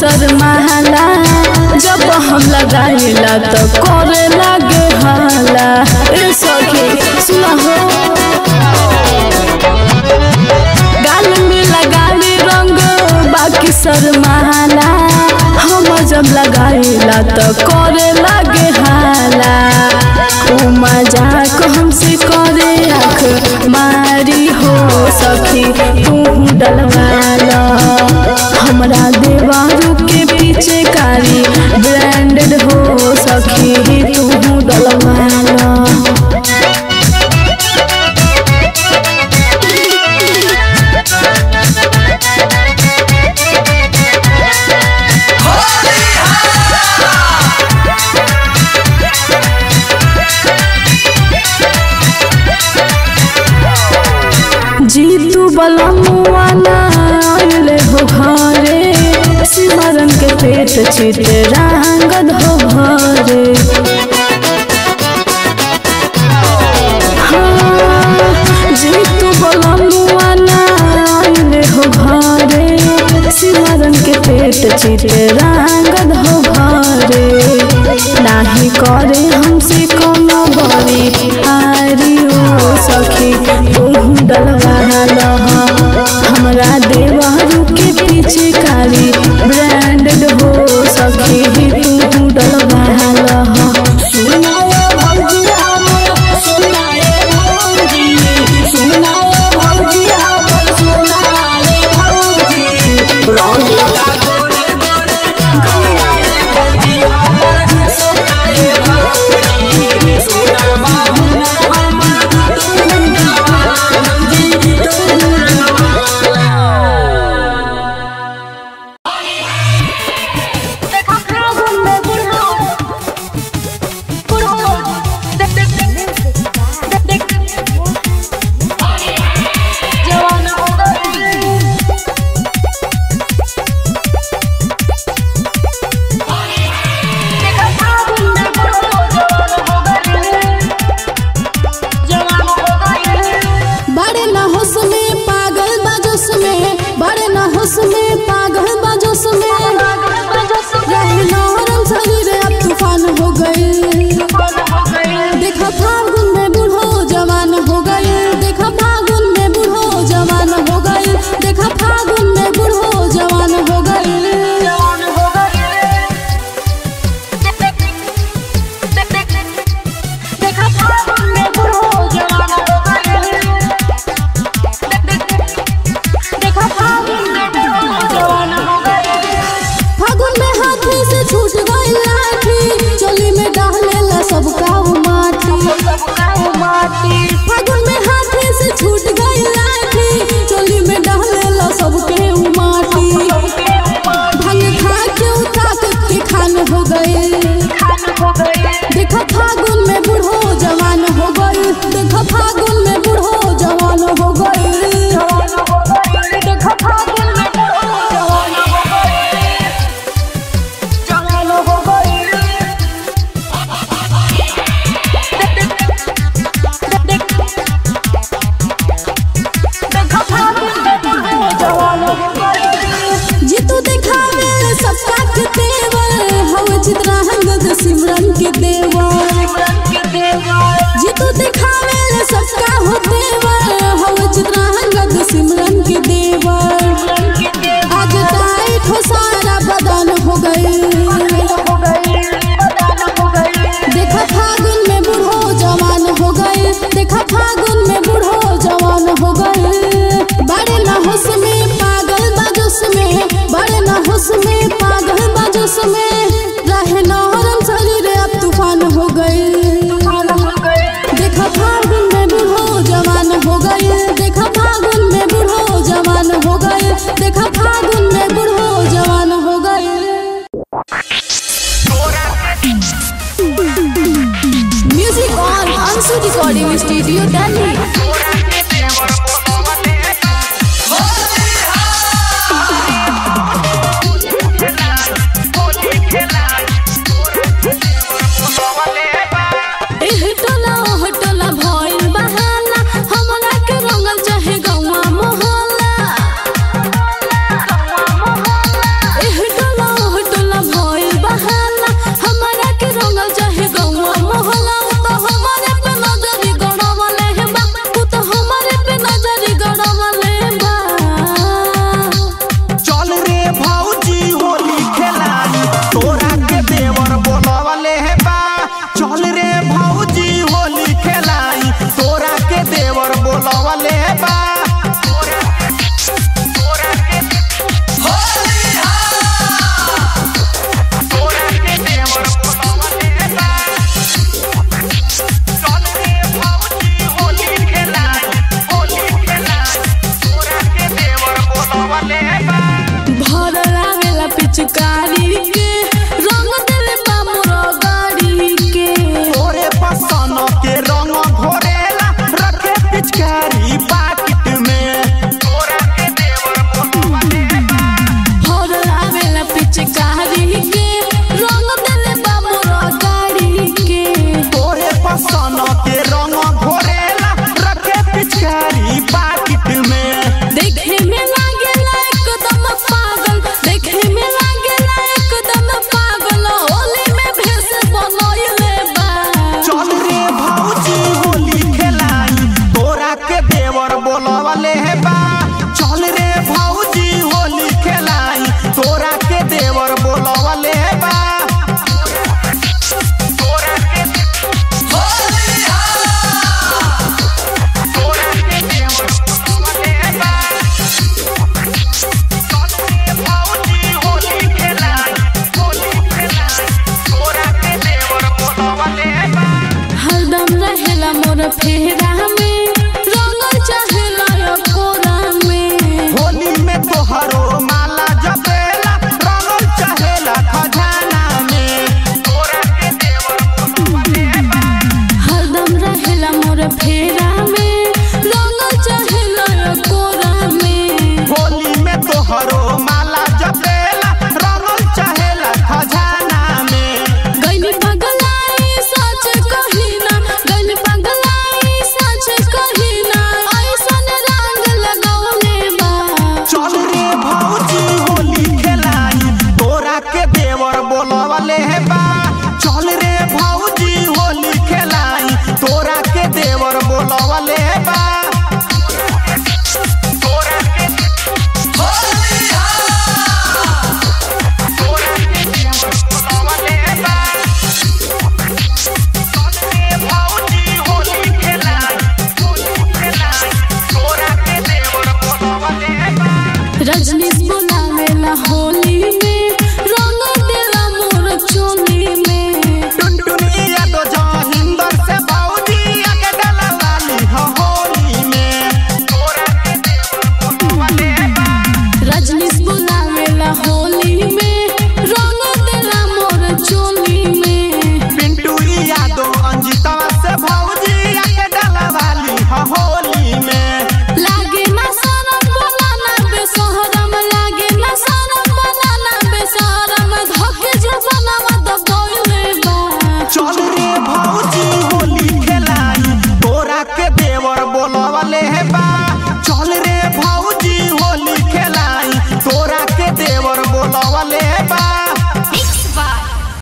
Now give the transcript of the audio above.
शर्माला जब हम लगाइला तो करे लागे हाला ए सखी सुना हो गाल में लगाली रंग बाकी शर्माला हम जब लगाइला तो करे लागे हाला ऊ मजाक हमसे करे आँख मारी हो सखी तू डलवाला हमरा देवारू के पीछे कारी ब्रांडेड हो सखी तू डलवाला जीतू बलमुआ आइले हो घरे सिमरन के पेट चिते रांगद हो भरे हाँ, जीतू बलमुआ आइले हो घरे सिमरन के पेट चिते रांगद हो भरे नाही करे हमसे कोनो बड़ी आरी ओ सखी तू डलवाला हमरा देवारू के पीछे कारी ब्रांडेड हो सखी तू डलवाला बड़े न होश में पागल बजोस में बड़े न होश में पागल बजोस में रही नहरन शरीर अब तूफान हो गए देखा फागुन में बूढ़ो जवान हो गए देखा फागुन में बूढ़ो जवान हो गए देखा फागुन में बूढ़ो जवान हो गए फागुन में हाथी से छूट गई लाठी चोली में डालेला सब काऊ माटी फागुन में हाथी से छूट गई लाठी चोली में डालेला सब के माटी भांग खा के उठा के खान हो गए देखा फागुन में बूढ़ो जवान हो गई देखा फागुन में बूढ़ो जवान हो गई देखा फागुन में बूढ़ो जवान हो गई जवान हो गई जीतू दिखावे सबका के तेवर हव चित्रा हंगद सिमरन के देवर जीतू दिखावे